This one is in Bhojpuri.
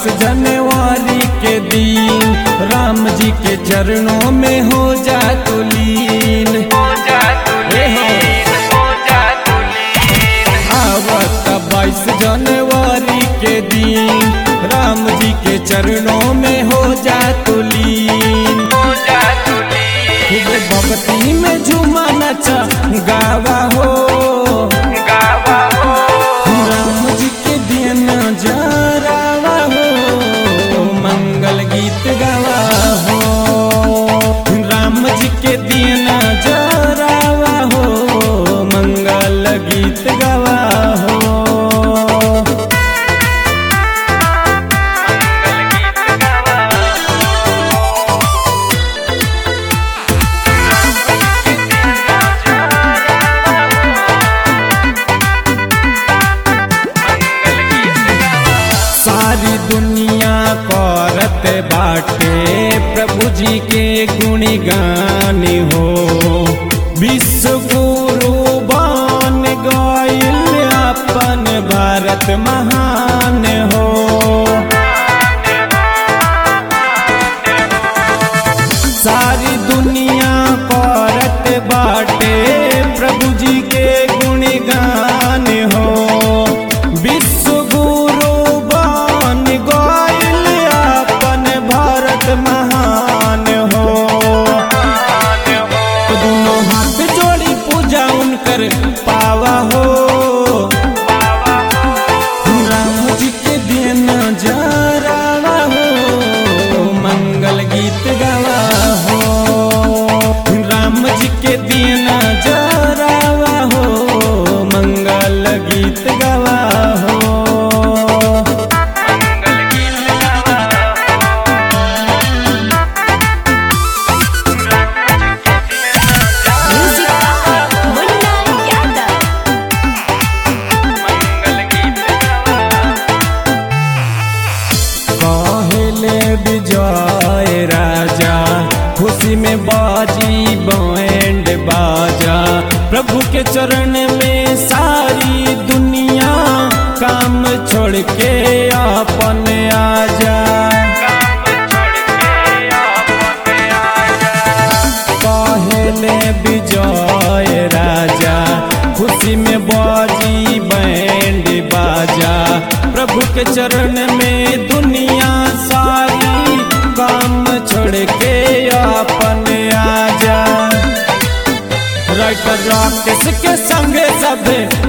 बाईस जनवरी के दिन राम जी के चरणों में हो जा तू लीन हे हो आवत बाईस जनवरी के दिन राम जी के चरणों में हो जा तू लीन खूब भक्ति में झूमा नचा गावा हो राम जी के दिन जरावा हो मंगल गीत गावा हो राम जी के दिन जरावा हो मंगल गीत गावा हो सारी दुनिया करत बाटे प्रभु जी के गुणगान हो विश्व गुरु बन गईल अपन भारत महान हो सारी दुनिया करत बाटे प्रभु जी के गुणगान हो विश्व गुरु बन गईल अपन भारत महान हो दोनों हाथ जोड़ी पूजा उनकर पावा हो राम जी के दिन जरावा हो मंगल गीत गावा हो राम जी के दिन जरावा हो मंगल गीत गावा हो Music by Munna Yadav. कहले विजय राजा खुशी में बाजी बैंड बाजा प्रभु के चरण में सारी दुनिया काम छोड़ के अपन आजा कहले विजय राजा खुशी में बाजी बैंड बाजा प्रभु के चरण में दुनिया सारी काम छोड़ के अपन आजा राइटर राकेश के संगे सब